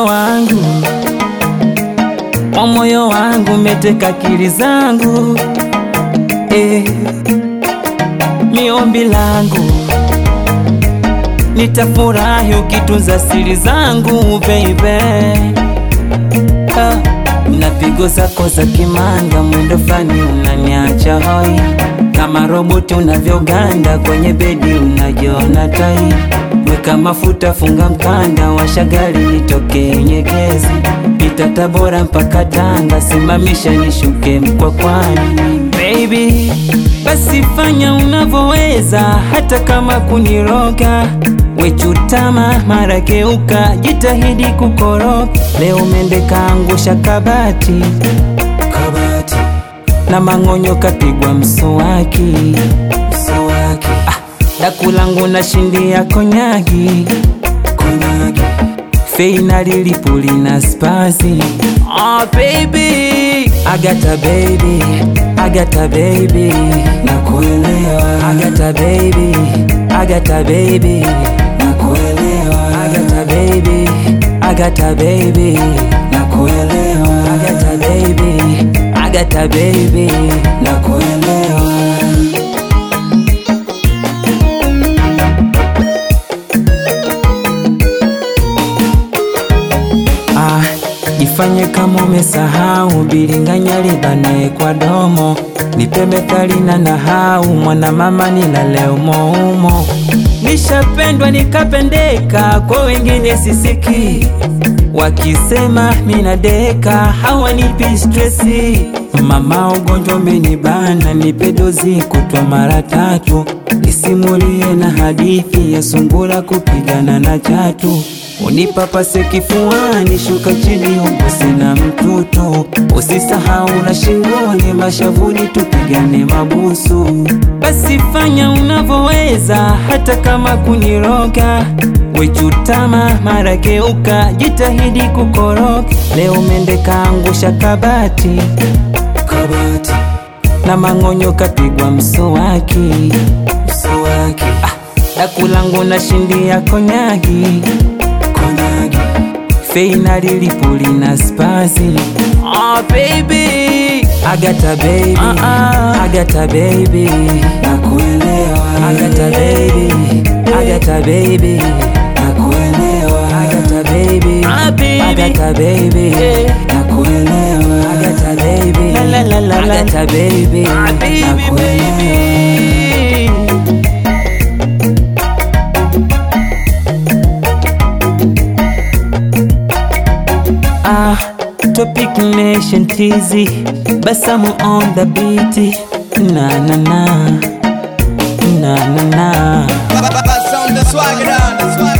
moyo wangu, wa moyo wangu meteka akili zangu eh, ni ombi langu nitafurahi ukitunza siri zangu baby. Ah, na pigo zako za kimanga, mwendo fani unaniacha hoi kama roboti unavyoganda kwenye bedi, unajiona tai. Weka mafuta, funga mkanda, washa gari nitoke Nyegezi, pita Tabora mpaka Tanga, simamisha nishuke Mkwakwani. Baby, basi fanya unavyoweza, hata kama kuniroga wechutama mara geuka, jitahidi kukoroka. Leo mende kaangusha kabati, kabati na mang'onyo kapigwa mswaki, mswaki. Ah, daku langu na shindi ya konyagi, konyagi. Feina lilipuli na spazi. Oh baby, Agata baby, Agata baby, nakuelewa. Agata baby, Agata baby, nakuelewa. Agata baby, Agata baby, nakuelewa. Agata baby, Agata baby, nakuelewa. Ah, jifanye kama umesahau bilinganya libane kwa domo, nipe methali na nahau, mwana mama nilale umoumo. Nishapendwa nikapendeka, kwa wengine sisiki, wakisema mina deka hawanipi stresi. Mama, ugonjwa umenibana, nipe dozi kutwa mara tatu, nisimulie na hadithi ya sungura kupigana na chatu Unipapase kifuani, shuka chini, uguse na mtutu, usisahau na shingoni, mashavuni, tupigane mabusu. Basi fanya unavyoweza, hata kama kuniroga, wechutama mara geuka, jitahidi kukoroka. Leo mende kaangusha kabati, kabati na mang'onyo kapigwa mswaki, mswaki. Ah, daku langu na shindi ya konyagi konyagi feina lilipuli na spazi oh, baby Agata baby uh -uh. Agata baby nakuelewa Agata baby Agata baby nakuelewa Agata baby ah, baby Agata baby yeah. nakuelewa Agata baby la la la la la Agata baby ah, baby nakuelewa Ah, Topic Nation TZ, Basamu on the beat. Na na na, na na na. Sound the swagger down, the swagger.